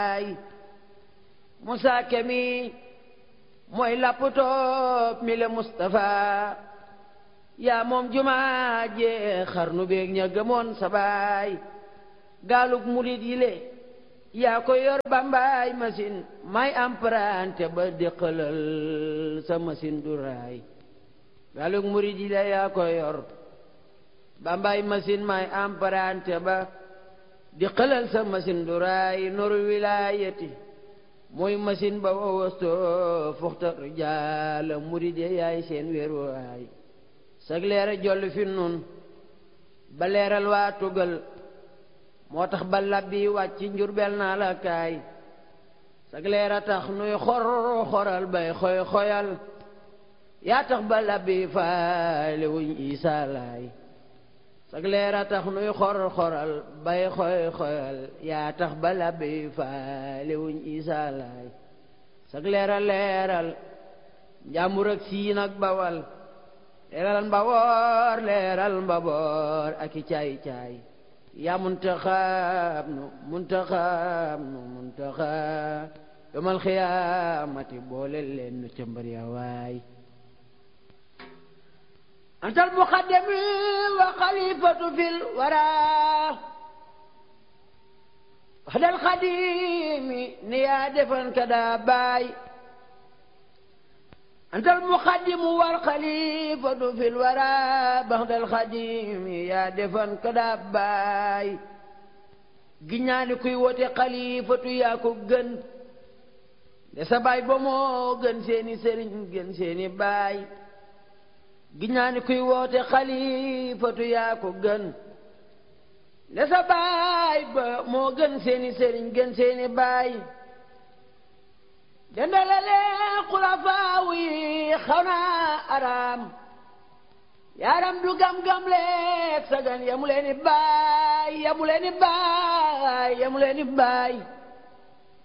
ay Musaa Kemi mooy lapputoob mi le Mustafa yaa moom jumaa jee xarnu beeg ña gëmoon sa baay gaalug murit yi le yaa ko yor bambaay machine may emprunté ba déqalal sa machine du raay gaalug murit yi le yaa ko yor bambaay machine may emprunté ba déqalal sa machine du raay noru wilaayati mooy machine ba wawasto fuxta jaala murit yi yaay seen wéeruwaay sag leera jolli fi nun ba leeral waa tugal moo tax ba labbi wàcc njurbel naa la kaay sag leera tax nuy xor xoral bay xoy xoyal yaa tax ba labbi faale wuñ isaa laay sag leera tax nuy xor xoral bay xoy xoyal yaa tax ba labbi faale wuñ isaa laay sag leera leeral njàmbur ak siin ak bawal leeral mbaboor leeral mbaboor ak i caay caay yaa muntaxaab nu muntaxaab nu muntaxaab yomal xiyaamati boole leen nu ca mbër ya waay antal muqaddami wa xalifatu fil wara waxdal xadimi ni yaa defan ka daa baay أنت المقدم والخليفة في الورى بعد الخديم يا دفن كداباي giñaani kuy wote xalifatu yaa ko gën de sa baay ba moo gën seeni sëriñ gën seeni baay giñaani kuy woote xalifatu yaa ko gën de sa baay ba moo gën seeni sëriñ gën seeni baay dendalale xulafaaw yi xaw naa araam yaaram du gam-gam leeg sagan yamu leeni baay yamu leeni baay yamu leeni baay